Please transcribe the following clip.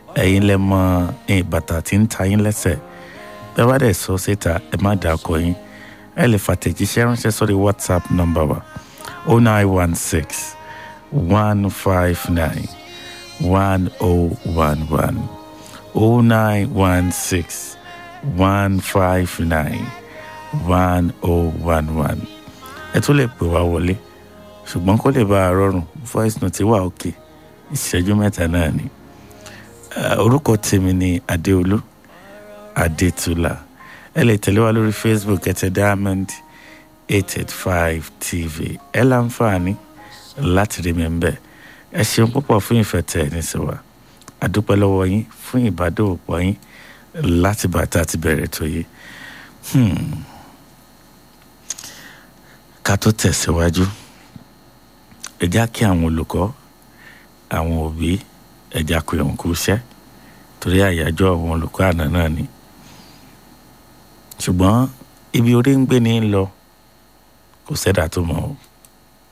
ẹ̀yin lẹ mọ ẹ̀yin bàtà tí ń ta yín lẹ́sẹ̀ bẹ́ẹ̀ bá dẹ̀ sọ síta ẹ má dà ọkọ yín ẹ lè fàtẹ̀jíṣẹ́ ránṣẹ́ sórí whatsapp nọ́mbà wa o nine one six one five nine one oh one one o nine one six one five nine one oh one one ẹ tún lè pè wá wọlé ṣùgbọ́n kó lè bá a rọrùn voice note wà òkè ìṣẹ́jú mẹ́ta náà ni orúkọ tèmi ni adéolú adétúlà ẹ lè tẹ̀lé wa lórí facebook ẹ tẹ diamond eight eight five tv ẹ láǹfààní láti rí mi ń bẹ̀ ẹ ṣeun púpọ̀ fún ìfẹ́ tẹ̀ ẹ́ níṣẹ́wà àdúpẹ́ lọ́wọ́ yín fún ìbádòwòpọ̀ yín láti bàtà àti bẹ̀rẹ̀ tó yé ká tó tẹ̀síwájú ẹ já kí àwọn olùkọ́ àwọn òbí ẹ já pé òun kú iṣẹ́ torí àyájọ́ àwọn olùkọ́ àná náà ni ṣùgbọ́n ibi orí ń gbé ní lọ kò sẹ́dá tó mọ̀ ọ́